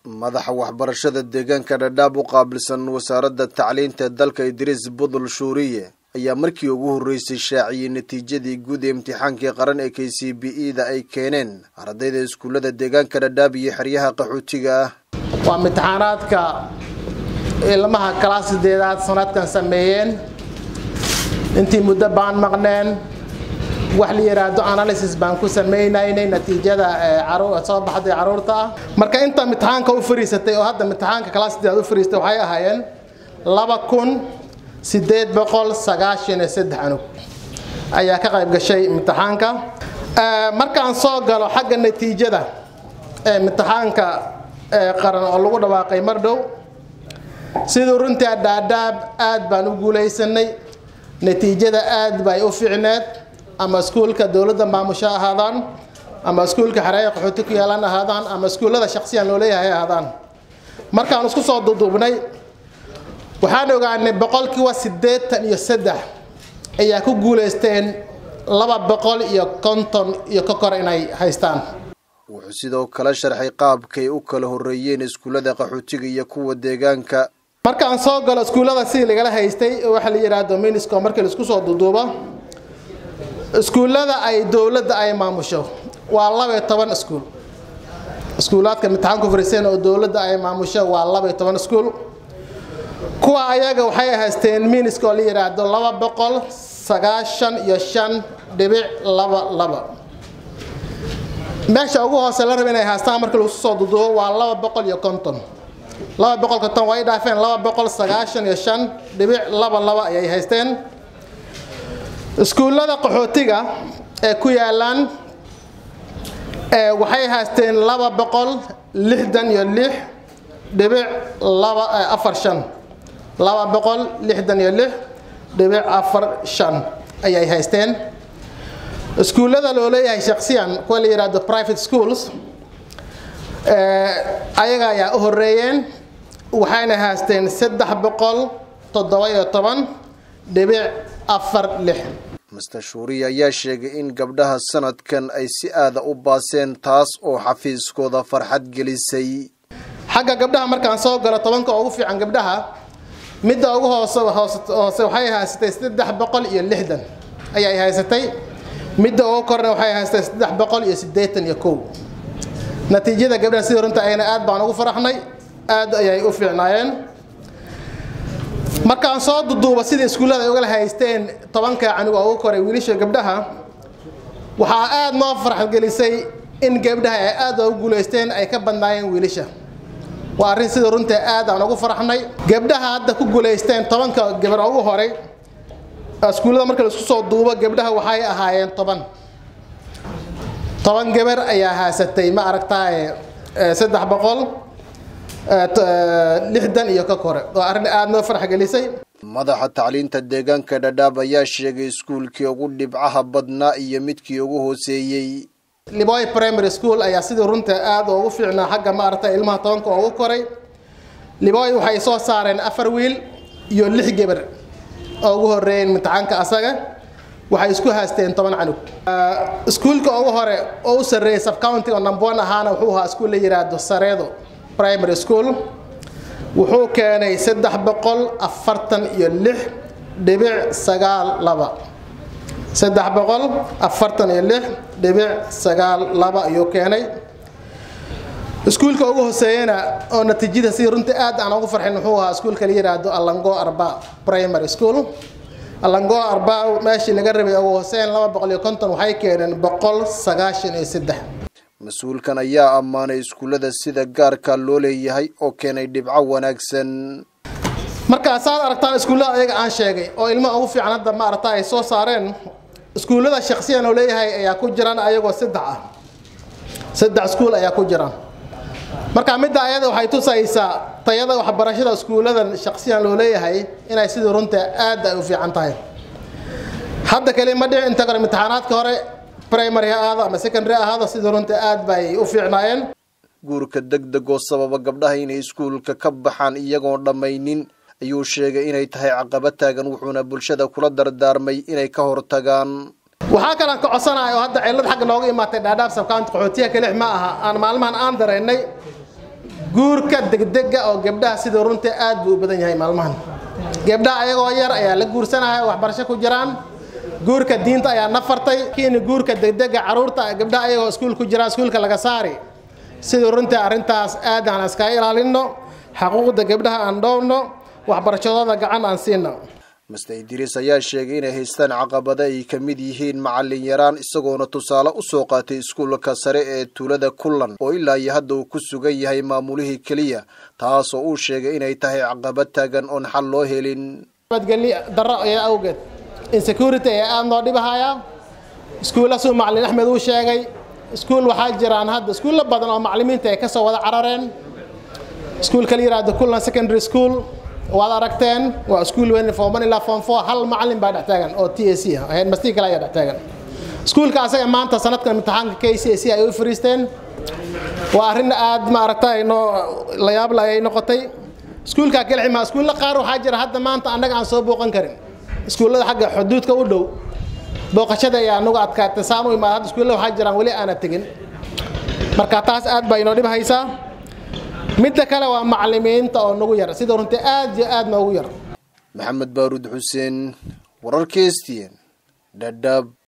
madaxa waxbarashada deegaanka dhadhaab u qaabilsan wasaaradda tacliinta dalka idriis budul shuuriye ayaa markii ugu horreysay shaaciyey natiijadii guud ee imtixaankii qaran ee k c b e da ay keeneen ardayda iskuullada deegaanka dhadhaab iyo xeryaha qaxootiga ah waa imtixaanaadka ilmaha kalaas sideedaad sanadkan sameeyeen intii muddo baan maqneen wax la yidhaahdo analysis baan ku samaynaynay natiijada soo baxday caruurta ah marka inta imtixaanka u fariisatay oo hadda imtixaanka kalaas sideedaad u fariistay waxay ahaayeen laba kun sideed boqol sagaashan iyo saddex anug ayaa ka qayb gashay imtixaanka markaan soo galo xagga natiijada ee imtixaanka qaran oo lagu dhawaaqay mar dhow siduu runtii dhaadhaab aad baan u guulaysanay natiijada aad bay u fiicneed ama iskuulka dowladda maamusho ahaadaan ama iskuulka xareeya qaxooti ku yaalan ahaadaan ama iskuullada shaqsiyan loo leeyahay ahaadaan markaan isku soo duduubnay waxaan ogaanay boqolkiiba siddeetan iyo saddex ayaa ku guulaysteen laba boqol iyo konton iyo ka kor inay haystaan wuxuu sidoo kale sharxay qaabkay u kala horreeyeen iskuullada qaxootiga iyo kuwa deegaanka markaan soo galo iskuullada sidii lagala haystay waxaa la yidhaha dominisco markii laisku soo duduubo iskuullada ay dowladda ay maamusho waa laba iyo toban iskuul iskuulaadka imtixaanku fariiseen oo dowladda ay maamusho waa laba iyo toban iskuul kuwa ayaga waxay haysteen miniska oo la yidhaahdo laba boqol sagaashan iyo shan dhibic laba laba meesha ugu hoose la raba inay haystaan markii lagu soo duduubo waa laba boqol iyo konton laba boqol konton way dhaafeen laba boqol sagaashan iyo shan dhibic laba laba ayay haysteen iskuullada qaxootiga ee ku yaalaan waxay haysteen laba boqol lixdan iyo lix dhibic laba afar shan laba boqol lixdan iyo lix dhibic afar shan ayay haysteen iskuullada loo leeyahay shaksiyan kuwa la yidhaahdo private schools ayaga ayaa u horeeyeen waxayna haysteen saddex boqol toddoba iyo toban dhibic afar lix master shuuriya ayaa sheegay in gabdhaha sanadkan ay si aada u baaseen taas oo xafiiskooda farxad gelisay xagga gabdhaha markaan soo galo tobanka ugu fiican gabdhaha midda ugu hoose hoose waxay haysatay saddex boqol iyo lixdan ayay haysatay midda ugu korna waxay haysatay saddex boqol iyo siddeetan iyo kow natiijada gabdhaha sidii runta ayna aad baan ugu faraxnay aad ayay u fiicnaayeen markaan soo duduuba sidii iskuullada ay ugala haysteen tobanka canuga ugu koray wiilasha gabdhaha waxaa aad noo farxadgelisay in gabdhaha ay aad ugu guulaysteen ay ka badnaayeen wiilasha waa arrin sidii runta aad aan ugu faraxnay gabdhaha hadda ku guulaysteen tobanka gabar ugu horay iskuullada marka laisku soo duubo gabdhaha waxay ahaayeen toban toban gabar ayaa haysatay ma aragtaaye saddex boqol lixdan iyo ka kore waa arrin aada noo farx gelisay madaxa tacliinta deegaanka dhadhaab ayaa sheegay iskuulkii ugu dhibcaha badnaa iyo midkii ugu hooseeyey liboy primary school ayaa sidii runta aada ugu fiicnaa xagga ma aragta ilmaha tobanka ugu koray liboy waxay soo saareen afar wiil iyo lix gabar oo ugu horeeyeen imtixaanka asaga waxay isku haysteen toban canug iskuulka ugu hore oo u sarreeyay subcounty oo number one ahaana wuxuu ahaa iskuul la yidhaahdo sareedo primary school wuxuu keenay saddex boqol afartan iyo lix dhibic sagaal laba saddex boqol afartan iyo lix dhibic sagaal laba ayuu keenay iskuulka ugu hooseeyana oo natiijada sidii runtii aad aan ugu farxin wuxuu ahaa iskuulka la yidhaahdo alango arba primary school alango arba meeshii laga rabay ugu hooseyn laba boqol iyo konton waxay keeneen boqol sagaashan iyo saddex mas-uulkan ayaa ammaanay iskuullada sida gaarka loo leeyahay oo keenay dhibco wanaagsan markaasaad aragtaan iskuullada ayaga aan sheegay oo ilmaha ugu fiican hadda ma aragta ay soo saareen iskuullada shaksiyan oo leeyahay ayaa ku jiraan ayagoo saddex ah saddex iskuul ayaa ku jiraan marka midda ayada waxay tusaysaa tayada waxbarashada iskuulladan shaksiyan loo leeyahay inay sidii runta aad ay u fiican tahay hadda kale ma dhici inta kore imtixaanaadka hore primary ha ahaado ama secondary ahaado sidii runta aad bay u fiicnaayeen guurka deg deg oo sababa gabdhaha inay iskuulka ka baxaan iyagoon dhammaynin ayuu sheegay inay tahay caqabad taagan wuxuuna bulshada kula dardaarmay inay ka hortagaan waxaa kalaan ka codsanayo oo hadda cillad xagga nooga imaatay dhaadhaaf sabkaanta qaxootiya kalix ma aha aan maalmahan aan dareennay guurka degdega oo gabdhaha sida runtii aad buu u badan yahay maalmahan gabdhaha ayagoo yar ayaa la guursanaya waxbarasho ku jiraan guurka diinta ayaa na fartay kiina guurka degdega caruurta gabdhaha ayagoo iskuul ku jiraan iskuulka laga saari sidii runtii arrintaas aad aan iskaga ilaalinno xaquuqda gabdhaha aan dhowrno waxbarashadooda gacan aan siino master idriis ayaa sheegay inay haystaan caqabada ay ka mid yihiin macallin yaraan isagoona tusaale u soo qaatay iskuulka sare ee tuulada kullan oo ilaa iyo hadda uu ku sugan yahay maamulihii keliya taasoo uu sheegay inay tahay caqabad taagan oon xal loo helin nabadgelyo darro ee awgeed insecurity ee aada noo dhibahayaa iskuulla suu macallin axmed uu sheegay iskuul waxaa jiraan hadda iskuulla badan oo macallimiinta ay ka soo wada carareen iskuulka la yidhaahdo kullan secondary school waad aragteen waa iskuul weyn form one ilaa form four hal macallin baa dhex taagan oo t a c ah headmastii kale ayaa dhex taagan iskuulka asaga maanta sanadkan imtixaanka k c c ay u fariisteen waa arrin aad maaragtay noo la yaab la ay noqotay iskuulka kelxima iskuulla qaar waxaa jira hadda maanta annaga aan soo booqan karin iskuullada xagga xuduudka u dhow booqashada ayaa nagu adkaatay saan u imaada hadda iskuulla waxaa jiraan weli aana tegin marka taas aad baa inoo dhibhaysaa midda kale waa macallimiinta oo nagu yar sida runtii aad iyo aad noogu yar maxamed baaruud xuseen wararka stn dhadhaab